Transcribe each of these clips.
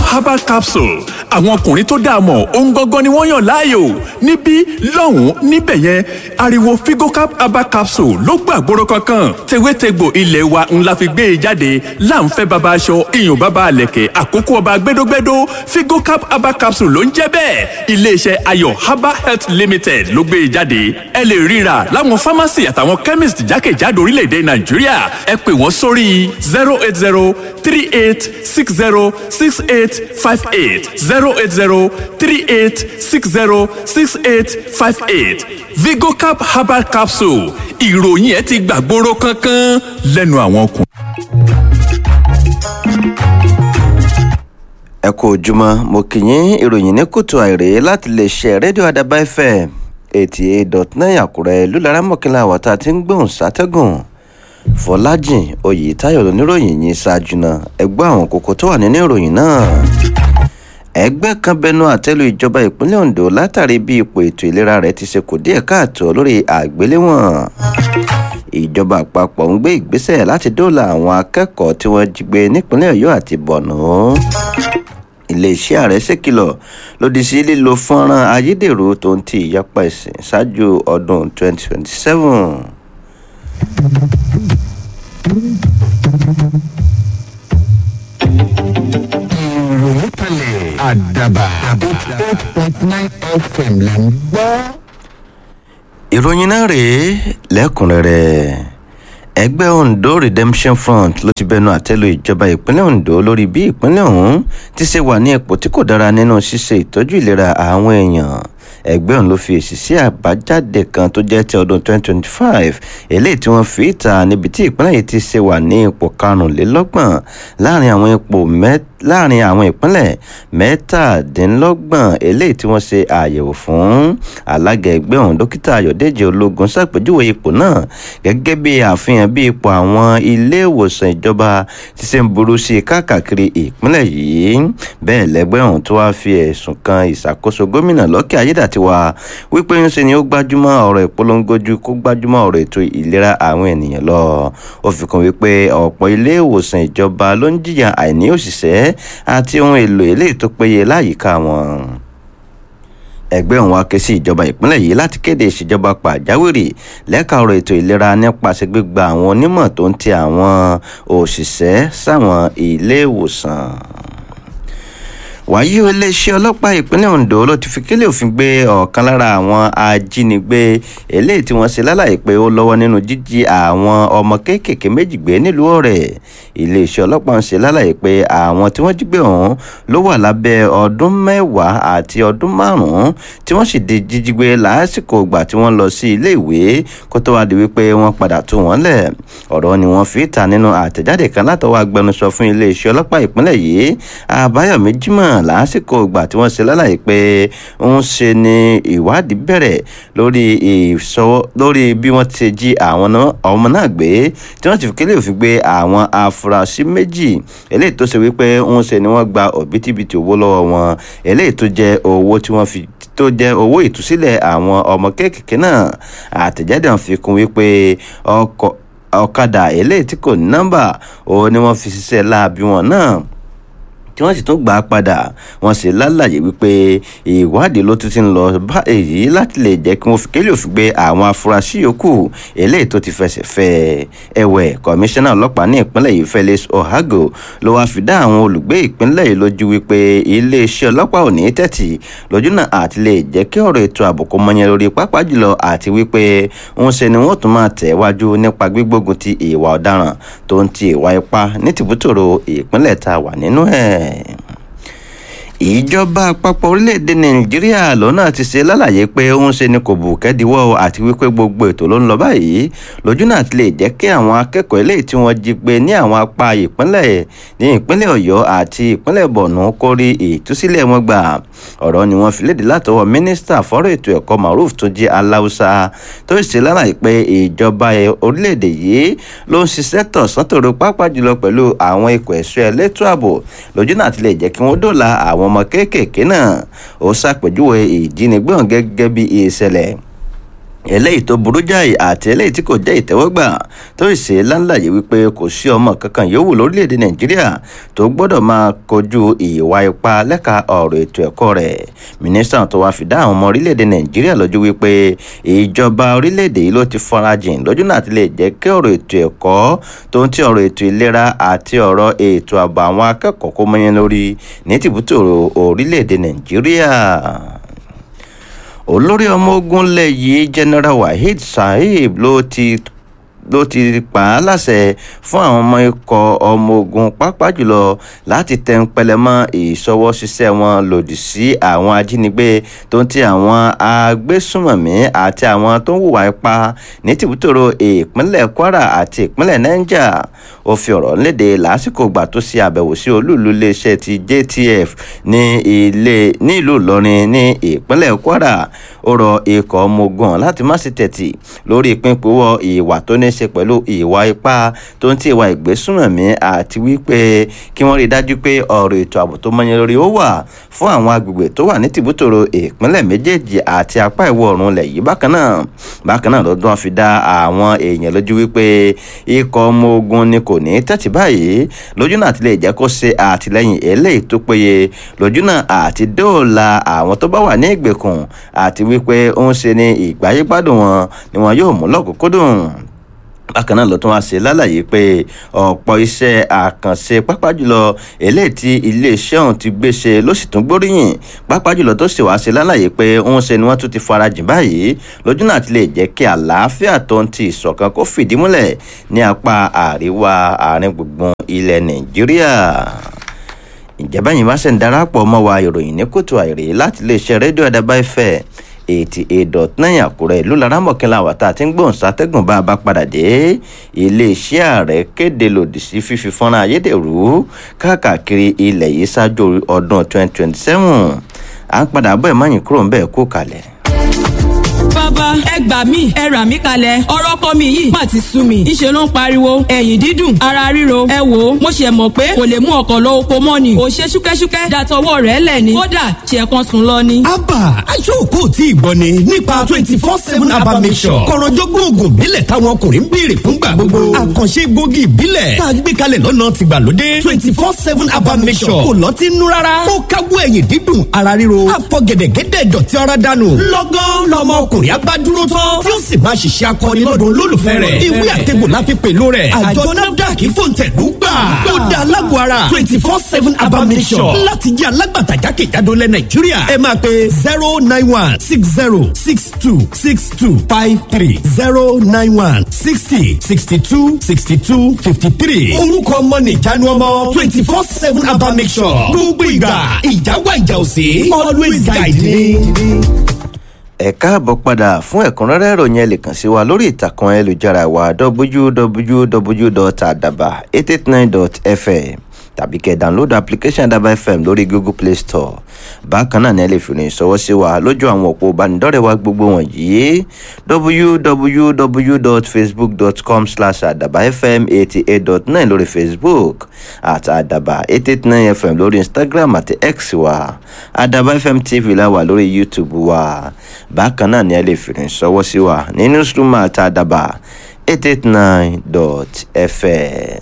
herbal capsule àwọn ọkùnrin tó dáa mọ̀ ohun gangan ni wọ́n yàn láàyò níbí lọ́hùn-ún níbẹ̀ yẹn ariwo figocap herbal capsule ló gbàgbóró kankan tewétegbò ilé wa ńlá fi gbé e jáde láǹfẹ́ baba aṣọ iyùn baba àlẹ̀kẹ̀ àkókò ọba gbẹdógbẹdó figocap herbal capsule ló ń jẹ́ bẹ́ẹ̀ iléeṣẹ́ ayọ̀ herbal health limited ló gbé e jáde ẹ lè ríra láwọn pharmacy àtàwọn chemist jákèjádò orílẹ̀-èdè nàìjíríà ẹ pè wọ́n sórí zero eight zero three eight six zero six eight five eight zero eight zero three eight six zero six eight five eight vigocap herbal capsule ìròyìn ẹ ti gbàgbóró kankan lẹ́nu àwọn ọkùnrin. ẹ kú ojúmọ́ mo kì í yín ìròyìn ní kùtù àìrè láti lè ṣe rédíò àdàbà fm eighty eight dot nine àkúrẹ́ lùlára mọ̀kínlá àwọ̀tá tí ń gbóhùn sátẹ́gùn fọlájìn oyètáyọ̀ lóníròyìn yìí ṣáájú náà ẹgbẹ́ àwọn kókó tó wà nínú ìròyìn náà ẹgbẹ́ kan bẹnu àtẹ́lu ìjọba ìpínlẹ̀ ondo látàrí bí ipò ètò ìlera rẹ̀ ti ṣe kù díẹ̀ káàtó lórí àgbéléwọ̀n ìjọba àpapọ̀ ń gbé ìgbésẹ̀ láti dóòlà àwọn akẹ́kọ̀ọ́ tí wọ́n jí gbé nípínlẹ̀ ọ̀yọ́ àti borno iléeṣẹ́ ààrẹ ṣèkìlọ̀ lòdì sí lílo fọ́nrán ayédèrú tó ń ti ìyapa ẹ̀sìn ṣáájú ọdún 2027. ìròyìn kalẹ̀ àdàbà eight point nine fm là ń gbọ́. ìròyìn náà rèé lẹ́kùnrẹ́rẹ́ ẹgbẹ́ ondo redemption front ló ti bẹnu àtẹ́lu ìjọba ìpínlẹ̀ ondo lórí bí ìpínlẹ̀ ọ̀hún ti ṣe wà ní ipò tí kò dára nínú ṣíṣe ìtọ́jú ìlera àwọn èèyàn ẹgbẹ́ ọ̀hún ló fi èsì sí àbájáde kan tó jẹ́ ti ọdún 2025 eléyìí tí wọ́n fi ìta níbi tí ìpínlẹ̀ yìí ti ṣe wà ní ipò karùnlélọ́gbọ̀n láàrin àwọn ipò mẹ́ta láàrin àwọn ìpínlẹ̀ mẹ́tàdínlọ́gbọ̀n eléyìí tí wọ́n ṣe àyẹ̀wò fún alága ẹgbẹ́ ọ̀hún dókítà ayọ̀dèjì ológun ṣàpèjúwe ipò náà gẹ́gẹ́ bí àfihàn bí ipò àwọn ilé ìwòsàn ìjọba ti ṣe ń burú sí i káàkiri ìpínlẹ̀ yìí bẹ́ẹ̀ lẹ́gbẹ́ ọ̀hún tó wá fi ẹ̀sùn kan ìṣàkóso gómìnà lọ́kẹ́ ayédàtiwa wípé ń ṣe ni ó gbájúmọ́ ọ̀rọ̀ ìpolongo ju kó gbájúmọ́ ọ̀rọ̀ ètò ìlera àwọn ènìyàn lọ ó fi kún wípé ọ̀pọ̀ ilé ìwòsàn ìjọba ló ń jìyà àìní òṣìṣẹ́ àti ohun èlò eléyìí tó péye láyìíká wọn ẹgbẹ́ òun wá ké sí ìjọba ìpínlẹ̀ yìí láti kéde ìṣèjọba pàjáwìrì lẹ́ka ọ̀rọ̀ ètò ìlera nípasẹ̀ gbígba àwọn onímọ̀ tó ń ti àwọn òṣìṣẹ́ sáwọn ilé ìwòsàn wàyí iléeṣẹ́ ọlọ́pàá ìpínlẹ̀ ondo ló ti fi kílẹ̀ òfin gbé ọ̀kan lára àwọn ajínigbé eléyìí tí wọ́n ṣe lálàyé pé ó lọ́wọ́ nínú jíjí àwọn ọmọ kéékèèké méjì gbé nílùú ọ̀rẹ́ iléeṣẹ́ ọlọ́pàá ń ṣe lálàyé pé àwọn tí wọ́n jí gbé ọ̀hún ló wà lábẹ́ ọdún mẹ́wàá àti ọdún márùn-ún tí wọ́n sì di jíjí gbé lásìkò ìgbà tí wọ́n lọ sí ilé ìwé kó tó wá di wípé wọ́n padà tú wọn lẹ̀ ọ̀rọ̀ ni wọ́n fi ta nínú àtẹ̀jáde kan látọwọ́ agbẹnusọ fún iléeṣẹ́ ọlọ́pàá ìpínlẹ̀ yìí àbáyọ̀mí jimoh lásìkò ìgbà tí wọ́n ṣe lálàyé pé ń ṣe ni ìwádìí bẹ̀rẹ̀ lórí ìṣọwọ́ lórí bí wọ́n ti jí àwọn ọmọ náà gbé tí wọ́n ti fi kílẹ̀ òfin gbé àwọn afurasí méjì eléyìí tó ṣe wípé ń ṣe ni wọ́n gba òbítíbitì owó lọ́wọ́ wọn eléyìí tó jẹ́ owó tí wọ́n fi tó jẹ́ owó ìtúsílẹ̀ àwọn ọmọ kéékèèké náà àtẹ̀jáde hàn fi kún wípé ọkọ̀ ọ̀kadà eléyìí tí kò ní nọ́mbà òun ni wọ́n fi ṣiṣẹ́ láabi wọn náà tí wọ́n sì tún gbà á padà wọ́n sì lálàyé wípé ìwádìí ló tún ti ń lọ bá èyí láti lè jẹ́ kí wọ́n fi kélé òfin gbé àwọn afurasí yòókù eléyìí tó ti fẹsẹ̀ fẹ́ ẹ̀wẹ̀ kọmíṣánná ọlọ́pàá ní ìpínlẹ̀ yìí Felix Ohago ló wáá fi dá àwọn olùgbé ìpínlẹ̀ yìí lójú wípé iléeṣẹ́ ọlọ́pàá ò ní tẹ́tì lójú náà àti lè jẹ́ kí ọ̀rọ̀ ètò ààbò kó mọyán lórí pápá jùlọ àti wípé ń ṣe ni wọ́n tún máa tẹ̀ wájú nípa gbígbógun ti ìwà ọ̀daràn tó ń ti ìwà ipá ní tìbútòrò ìpínlẹ̀ tá a wà nínú ẹ̀ ìjọba àpapọ̀ orílẹ̀-èdè nàìjíríà lọ́nà ti ṣe lálàyé pé ó ń ṣe ni kò bù kẹ́díwọ́ àti wípé gbogbo ètò ló ń lọ báyìí lójú náà ti lè jẹ́ kí àwọn akẹ́kọ̀ọ́ eléyìí tí wọ́n jí gbé ní àwọn apá ìpínlẹ̀ ní ìpínlẹ̀ ọ̀yọ́ àti ìpínlẹ̀ borno kó rí ìtúsílẹ̀ wọn gbà ọ̀rọ̀ ni wọ́n fi léde látọwọ́ mínísítà fọ́rọ̀ ètò ẹ̀kọ́ maruf tó jẹ́ aláùsá tó ṣe lálàyé pé ìjọba orílẹ̀-èdè yìí ló ń ṣiṣẹ́ tọ̀sán tòru pápá jùlọ pẹ̀lú àwọn ikọ̀ ẹ̀ṣọ́ ẹlẹ́tọ́ ààbò lójú náà ti lè jẹ́ kí wọ́n dóòlà àwọn ọmọ kéékèèké náà ó ṣàpèjúwe ìjínigbé hàn gẹ́gẹ́ bí ìṣẹ̀lẹ̀ eléyìí tó burú jáì àti eléyìí tí kò jẹ́ ìtẹ́wọ́gbà tó sì ṣe láńláyé wípé kò sí ọmọ kankan yòówù lórílẹ̀‐èdè nàìjíríà tó gbọ́dọ̀ máa kojú ìwà ipá lẹ́ka ọ̀rọ̀ ètò ẹ̀kọ́ rẹ̀ mínísítà tó wá fi dá àwọn ọmọ orílẹ̀‐èdè nàìjíríà lójú wípé ìjọba orílẹ̀‐èdè yìí ló ti farajìn lójú náà ti lè jẹ́ kí ọ̀rọ̀ ètò ẹ̀kọ́ tó ń ti ọ̀rọ̀ ètò ìlera àti ọ̀rọ̀ ètò ààbò àwọn akẹ́kọ̀ọ́ kó mọ́yán lórí ní tìbútò orílẹ̀‐èdè nàìjíríà olórí ọmọ ogun lẹ̀ yìí general waheed saheed ló ti ló ti pa á láṣẹ fún àwọn ọmọ ikọ̀ ọmọ ogun pápá jùlọ láti tẹnpẹlẹ mọ́ ìṣọwọ́ṣiṣẹ́ wọn lòdì sí àwọn ajínigbé tó ń ti àwọn agbésùmọ̀mí àti àwọn tó ń hùwà ipá ní tìbútòrò ìpínlẹ̀ kwara àti ìpínlẹ̀ niger ó fi ọ̀rọ̀ léde lásìkò ìgbà tó ṣe àbẹ̀wò sí olúùlú iléeṣẹ́ ti jtf ní ilé ní ìlú ìlọrin ní ìpínlẹ̀ kwara ó rọ ikọ̀ ọmọ ogun láti má ṣe tẹ̀tì lórí ìpínpínwọ́ ìwà tó ní ṣe pẹ̀lú ìwà ipá tó ń ti ìwà ìgbésùnmọ̀mí àti wípé kí wọ́n rí i dájú pé ọ̀rọ̀ ètò ààbò tó mọ́yán lórí ó wà fún àwọn agbègbè tó wà ní tìbútòrò ìpínlẹ̀ méjèèjì àti apá ìwọ̀ oòrùn ilẹ̀ yìí bákan náà bákan náà lọ́dún wọn fi dá àwọn èèyàn lójú wípé ikọ̀ ọmọ ogun ni kò ní tẹ́tí báyìí lójú náà ti lè jẹ́ kó ṣe àtìlẹ́yìn eléyìí tó péye lójú náà àti dóòlà àwọn tó bá wà ní ìgbèkùn àti wípé ó ń ṣe ní ìgbáyégbádùn wọn ni wọn yóò mú lọ́kùnkúndùn bákan náà ló tún wá ṣe lálàyé pé ọ̀pọ̀ iṣẹ́ àkànṣe pápá jùlọ eléyìí tí iléeṣẹ́ ọ̀hún ti gbé ṣe ló sì tún gbóríyìn pápá jùlọ tó sì wá ṣe lálàyé pé ń ṣe ni wọ́n tún ti farajìn báyìí lójú náà ti lè jẹ́ kí àlàáfíà tó ń ti ìṣọ̀kan kó fìdí múlẹ̀ ní apá àríwá àárín gbùngbùn ilẹ̀ nàìjíríà ìjẹ́bẹ́ yìí wá ṣe ń darapọ̀ mọ́ wa ìròyìn ní kòtò àìrè láti iléeṣẹ́ rédíò àdàbà ìfẹ́ eighty eight dot nine àkúrẹ́ ìlú laramọ̀kínlá wàtá àti gbọ̀n sátẹ́gùn bá a bá padà dé iléeṣẹ́ ààrẹ kéde lòdì sí fífi fọ́nrán ayédèrú káàkiri ilẹ̀ yìí ṣáájú ọdún twenty twenty seven à ń padà bọ́ ìmọ̀yìn kúrò ń bẹ́ẹ̀ kó kalẹ̀ bàbá ẹ gbà mí ẹ rà mí kalẹ̀ ọ̀rọ̀ ọkọ mi yìí má ti sú mi ìṣe ló ń pariwo ẹ̀yìn dídùn ara ríro ẹ wò ó mo ṣe mọ̀ pé kò lè mú ọkọ̀ lọ oko mọ́ ni ò ṣe ṣúkẹ́ṣúkẹ́ dàtọwọ́ rẹ̀ lẹ̀ ni kódà ṣe kan sùn lọ ni. abba aṣọ́kò tí ìgbọ́ ni nípa twenty four seven abba mission kọ̀rọ̀jọ́gbọ́n oògùn ìbílẹ̀ táwọn ọkùnrin ń béèrè fúngbà gbogbo àkànṣe egbògi ìbílẹ̀ tá a gbé kalẹ̀ lọ́nà tìgbàlódé twenty four seven abba mission kò lọ́tí nú rárá ó káwọ́ ẹ̀yìn dídùn ara ríro àfọ̀gẹ̀dẹ̀gẹ̀dẹ̀ dọ̀tí ara dànù lọ́gán lọ́mọ ọkùnrin abádúró tán tí ó sì máa ṣiṣẹ́ akọni lọ́dún olólùfẹ́ rẹ̀ ìwé àtẹ̀gbò la fi pèlò rẹ̀ àjọ nafdac fòǹtẹ̀lú gbà ó da alágbó ara twenty four seven abamisọ̀ láti jẹ́ alágbàtà jákèjádò lẹ̀ nàìjíríà ẹ máa pe zero nine one six zero six two six two five three zero nine one sixty sixty two sixty two fifty three orúkọ ọmọ nìjánu ọmọ twenty four seven abamisọ̀ gbogbo ìgbà ìjáwá ìjà òsè always guide me ẹ káàbọ̀ padà fún ẹ̀kúnrẹ́rẹ́ ìròyìn ẹ lè kàn sí wa lórí ìtàkùn ayélujára wa www.adaba889.fm tàbí kẹ́ download application Adaba FM lórí Google Play Store bákan náà ní ẹ lè fi rìn sọwọ́ sí wa lójú àwọn òpó ìbánidọ́rẹ̀ẹ́ wa gbogbo wọ̀nyí www.facebook.com slash adabafm88.9 lórí Facebook àti adaba889 FM lórí Instagram àti X wa Adaba FM TV la wà lórí YouTube wa bákan náà ní ẹ lè fi rìn sọwọ́ sí wa ní newsroom àti adaba 889.fm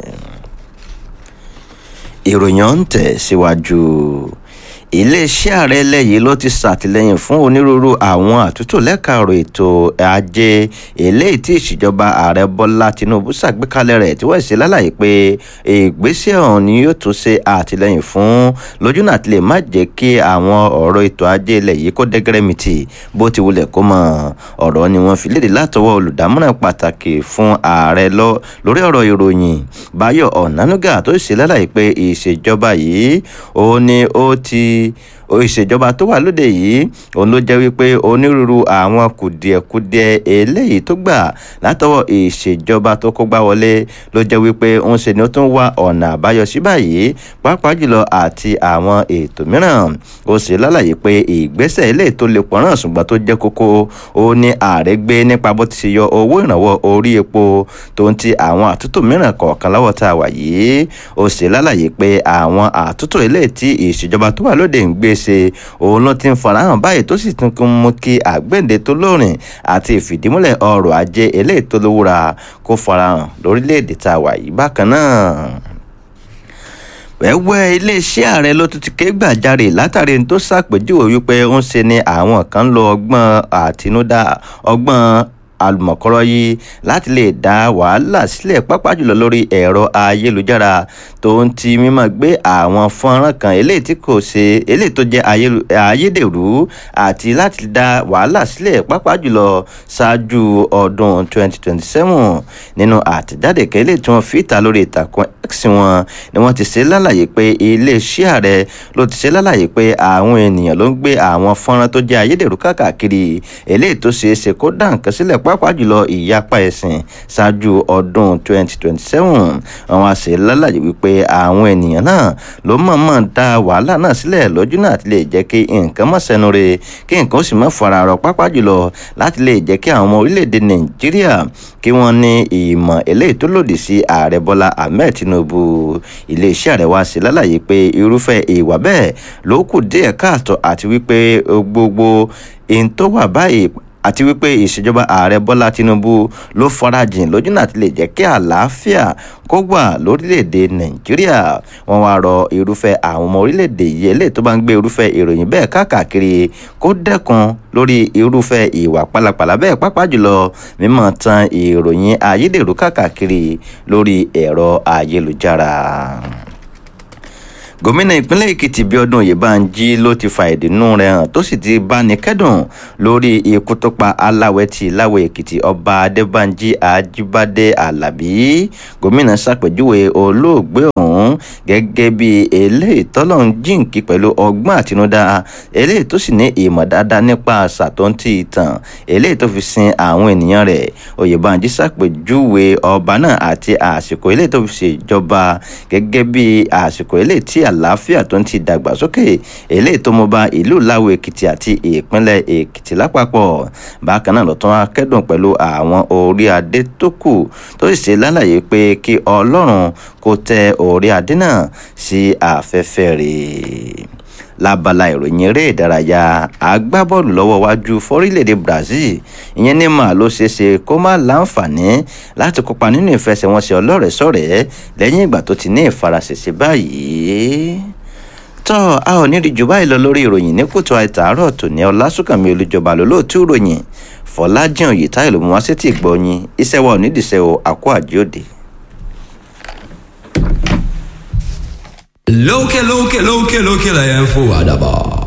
ìròyìn ọ̀hún tẹ̀ síwájú iléeṣẹ́ ààrẹ lẹ́yìn ló ti ṣàtìlẹ́yìn fún onírúurú àwọn àtúntò lẹ́ka ọ̀rọ̀ ètò ajé eléyìí tí ìṣèjọba ààrẹ bọ́lá tinubu ṣàgbékalẹ̀ rẹ̀ tí wọ́n ṣe lálàyé pé ìgbésẹ̀ ọ̀hún ni yóò tún ṣe àtìlẹ́yìn fún lójú náà ti lè má jẹ́ kí àwọn ọ̀rọ̀ ètò ajé ilẹ̀ yìí kó dẹ́gẹ́rẹ́mìtì bó ti wulẹ̀ kó mọ̀ ọ̀rọ̀ ni wọ́n fi léde látọwọ́ olùdámọ̀ràn pàtàkì fún ààrẹ lórí ọ̀rọ̀ ìròyìn báyọ̀ ọ̀nánúgà tó ṣe lálàyé pé ìṣèjọba yìí ó ní ó ti ìṣèjọba tó wà lóde yìí òun ló jẹ́ wípé onírúurú àwọn kùdìẹ̀kudiẹ eléyìí tó gbà látọwọ́ ìṣèjọba tó kó gbá wọlé ló jẹ́ wípé òun ṣe ni ó tún wá ọ̀nà àbáyọ sí báyìí pàápàá jùlọ àti àwọn ètò mìíràn ó sì lálàyé pé ìgbésẹ̀ eléyìí tó lè pọ̀nrán ṣùgbọ́n tó jẹ́ kókó ó ní ààrẹ gbé nípa bó ti ṣe yọ owó ìrànwọ́ orí epo tó ń ti àwọn àtúntò mìíràn kọ̀ọ̀kan lọ́wọ́ tá a wà yìí ó sì lálàyé pé àwọn àtúntò eléyìí tí ìṣèjọba tó wà lóde ń gbé ṣe òun ló ti ń farahàn báyìí tó sì tún kún mú kí àgbéǹde tó lóòrìn àti ìfìdímúlẹ̀ ọrọ̀ ajé eléyìí tó lówúra kó farahàn lórílẹ̀‐èdè tá a wà yìí bákan náà wẹ́wẹ́ iléeṣẹ́ ààrẹ ló tún ti ké gbàjarè látàrí tó ṣàpèjúwe wípé ó ń ṣe ni àwọn kan ń lo ọgbọ́n àtinúdá ọgbọ́n àlùmọ̀kọ́rọ́ yìí láti lè dá wàhálà sílẹ̀ pápá jùlọ lórí ẹ̀rọ ayélujára tó ń ti mímọ́ gbé àwọn fọ́nrán kan eléyìí tí kò ṣe eléyìí tó jẹ́ ayédèrú àti láti dá wàhálà sílẹ̀ pápá jùlọ ṣáájú ọdún 2027 nínú àtẹ̀jáde kẹ́lẹ́ tí wọ́n fi ìta lórí ìtàkùn x wọn ni wọ́n ti ṣe lálàyé pé iléeṣẹ́ ààrẹ ló ti ṣe lálàyé pé àwọn ènìyàn ló ń gbé àwọn fọ́nrán tó jẹ́ ayédèrú káàkiri eléyìí tó ṣeé ṣe kó dá nǹkan sílẹ̀ pàápàá jùlọ ìyapa ẹ̀sìn ṣáájú ọdún 2027 àwọn àṣẹ lálàyé wípé àwọn ènìyàn náà ló mọ̀ọ́mọ̀ dá wàhálà náà sílẹ̀ lójú náà ti lè jẹ́ kí nǹkan mọ̀ sẹ́nu re kí nǹkan ó sì mọ̀ fara rọ pàápàá jùlọ láti lè jẹ́ kí àwọn ọmọ orílẹ̀-èdè nàìjíríà kí wọ́n ní ìmọ̀ eléyìí tó lòdì sí ààrẹ bọ́lá ahmed tinubu iléeṣẹ́ ààrẹ wa ṣe lálàyé pé irúfẹ́ ìwà bẹ́ẹ̀ ló kù díẹ̀ káàtó àti wípé gbogbo ohun tó wà báyìí àti wípé ìṣèjọba ààrẹ bọ́lá tinubu ló farajìn lójú náà ti lè jẹ́ kí àlàáfíà kó wà lórílẹ̀‐èdè nàìjíríà wọ́n wá rọ irúfẹ́ àwọn ọmọ orílẹ̀‐èdè yìí eléyìí tó bá ń gbé irúfẹ́ ìròyìn bẹ́ẹ̀ káàkiri kó dẹ́kun lórí irúfẹ́ ìwà pálapàla bẹ́ẹ̀ pápá jùlọ mímọ̀ tan ìròyìn ayédèrú káàkiri lórí ẹ̀rọ ayélujára gómìnà ìpínlẹ̀ èkìtì bíọ́dún oyèbánjí ló ti fa ìdùnnú rẹ̀ hàn tó sì ti báni kẹ́dùn lórí ikú tó pa aláwẹ̀tì láwọ̀ èkìtì ọba adébánjí ajíbádé alábí gómìnà ṣàpèjúwe olóògbé ọ̀hún gẹ́gẹ́ bí eléyìí tọ́lọ́run jíǹkí pẹ̀lú ọgbọ́n àtinúdá eléyìí tó sì ní ìmọ̀ dáadáa nípa àṣà tó ń ti ìtàn eléyìí tó fi sin àwọn ènìyàn rẹ̀ oyèbánjí ṣàpèjúwe ọba náà àti àsìkò eléyìí tó fi ṣèjọba gẹ́gẹ́ bí àsìkò eléyìí tí àlàáfíà tó ń ti dàgbàsókè eléyìí tó mọ bá ìlú láwo èkìtì àti ìpínlẹ̀ èkìtì lápapọ̀ bákan náà lọ́tún akẹ́dùn pẹ̀lú àwọn orí adé tó kù tó sì ṣe lálàyé pé kí ọlọ́run kó tẹ orí adé náà sí afẹ́fẹ́ rẹ̀ lábala ìròyìn eré ìdárayá agbábọ́ọ̀lù lọ́wọ́ wájú fọ́rílẹ̀-èdè brazil ìyẹn ní mà ló ṣeé ṣe kó má láǹfààní láti kópa nínú ìfẹsẹ̀wọnsẹ̀ ọlọ́rẹ̀ẹ́sọ̀rẹ́ lẹ́yìn ìgbà tó ti ní ìfaraṣẹ̀ṣe báyìí tọ́ a ò ní rí jù báyìí lọ lórí ìròyìn ní kùtù àìtàárọ̀ tòní ọlásùnkànmí olùjọba lólóòtú ìròyìn fọlájìn òyìtáyò ló mú wá sétí ìgbọ́yìn iṣẹ́ wa ò nídìí iṣẹ́ o àkó àjíòde. lókè lókè lókè lókè lẹ́yìn fún àdàbà.